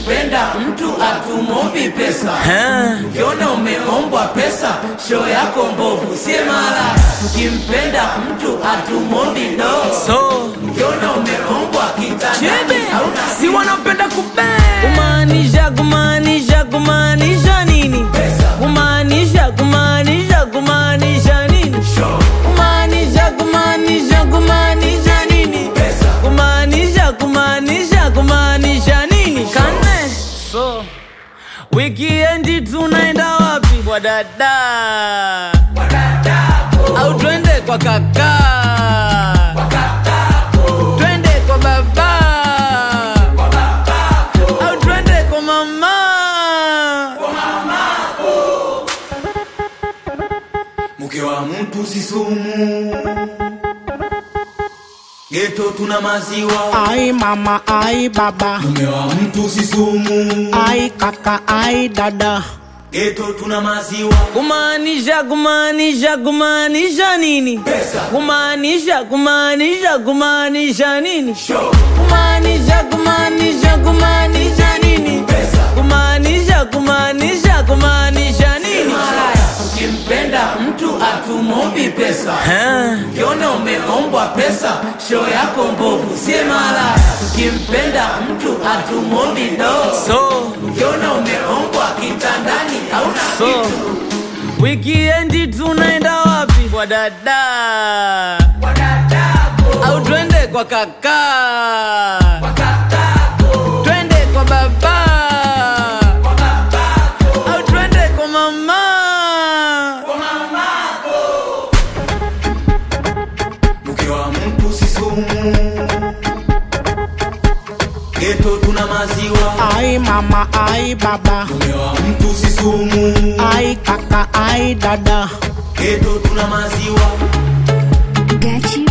Tukimpenda mtu atumombi pesa, ukiona umeombwa pesa, show yako mbovu, sie mara. Tukimpenda mtu atumombi do, so ukiona umeombwa kitandani chebe hauna si wanapenda kube kumaanisha kumaanisha kumaanisha nini Pesa. kumaanisha kumaanisha kumaanisha nini show. kumaanisha kumaanisha kumaanisha nini Pesa. kumaanisha kumaanisha kumaanisha nini kane so wikiendi tunaenda wapi kwa dada au twende kwa kaka twende kwa baba au twende kwa mama mke wa mtu si sumu, geto tuna maziwa. Ai mama, ai baba, Mume wa mtu si sumu, ai kaka, ai dada. geto tuna maziwa. kumaanisha kumaanisha kumaanisha nini Pesa. kumaanisha kumaanisha kumaanisha nini Show. kumaanisha kumaanisha kumaanisha nini Pesa. kumaanisha kumaanisha kumaanisha nini Ukimpenda mtu atumombi pesa, ukiona umeombwa pesa, show yako mbovu, sie mara. Ukimpenda mtu atumombi do, so ukiona umeombwa kitandani hauna so kitu. wikiendi tunaenda wapi kwa dada au twende kwa kaka twende kwa baba au twende kwa mama Mke wa mtu si sumu, geto tuna maziwa. Ai mama, ai baba, Mume wa mtu si sumu, ai kaka, ai dada. geto tuna maziwa. Gachi